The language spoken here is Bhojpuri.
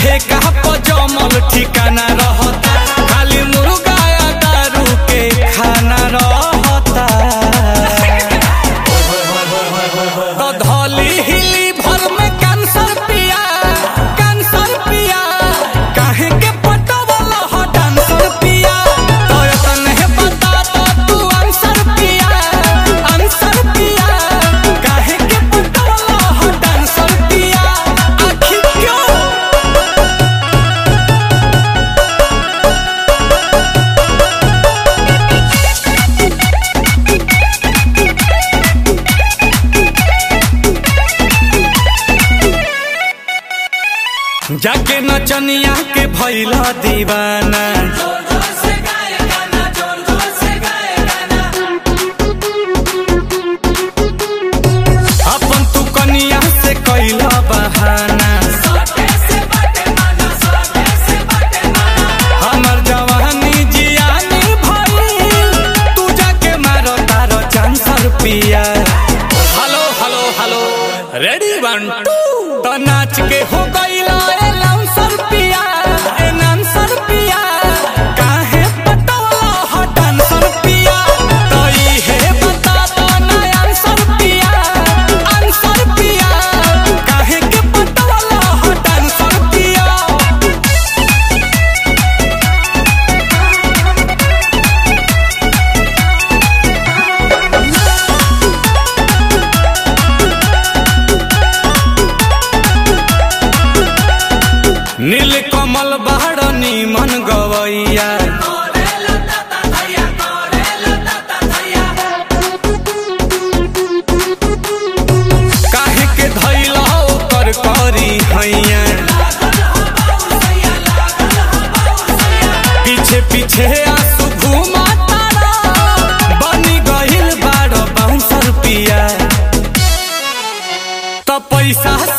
ठेका पर जमल ठिकाना रहता खाली मुर्गा या दारू के खाना रहता तो धौली हिली भर में कैंसर पिया कैंसर पिया काहे के पटवल ह डांसर पिया तो तने बता तो तू आंसर पिया आंसर पिया काहे के पटवल ह डांसर पिया आखिर क्यों जाके नचनिया के भैला दीवाना अपन तू कनिया से कैला बहाना हमर जवानी जियानी भइल तू जाके मारो तारो चांसर पिया hello hello hello ready one two तो नाच के हो गईला ए लाउंसर पिया ए नांसर पिया काहे पटवला ह डांसर पिया तो इहे बता दो ना आंसर पिया आंसर पिया काहे के पटवला ह डांसर पिया नील कमल बाड़ नीमन गवैया काहे के धैला ओकर करी हैया पीछे पीछे आंसू घुमा तारा बनी गइल बाड़ बाउंसर पिया तो पैसा